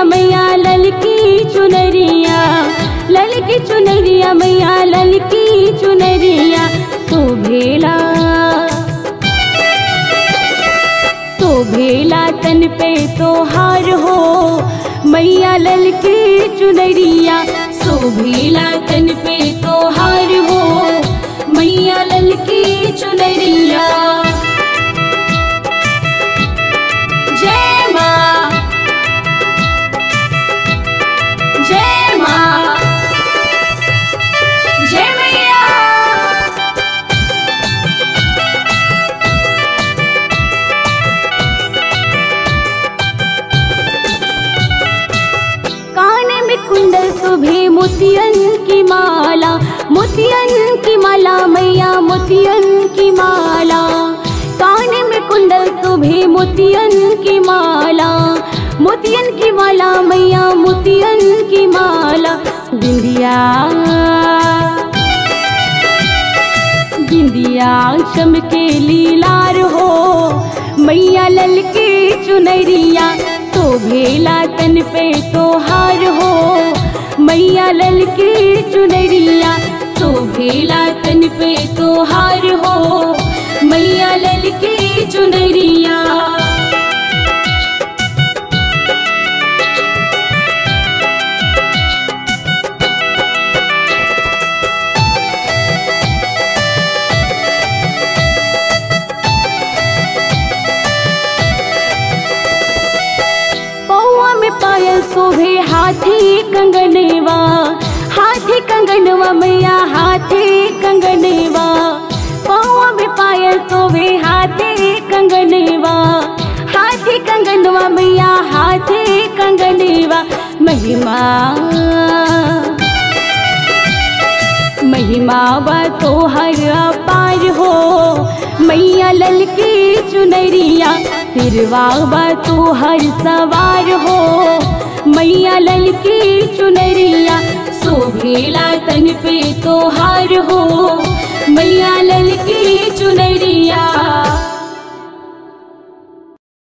चुनरिया मैया ललकी चुनरिया ललकी चुनरिया मैया ललकी चुनरिया तो भेला तो भेला तन पे तो हार हो मैया ललकी चुनरिया सो भेला तन पे तो हार हो मैया ललकी चुनरिया जय माँ जय माँ जय मैया कान में कुंडल सुभे मोतियन की माला मोतियन की माला मैया मोतियन की माला कान में कुंडल सुभे मोतियन की माला मोतियन की माला मैया मोतियन की माला बिंदिया बिंदिया चमके लीलार हो मैया ललके चुनरिया तो भेला तन पे तो हार हो मैया ललके चुनरिया तो भेला तन पे तो हार हो मैया ललके चुनरिया पौआ में पायल शोभे हाथी कंगनवा हाथी कंगनवा मैया हाथी कंगनवा पौआ में पायल शोभे हाथी कंगनवा हाथी कंगनवा मैया हाथी कंगनवा महिमा महिमा बा तो हर पार हो मैया ललकी चुनरिया सिरवा बा तो हर सवार हो मैया ललकी चुनरिया शोभेला तन पे तो हार हो मैया ललकी चुनरिया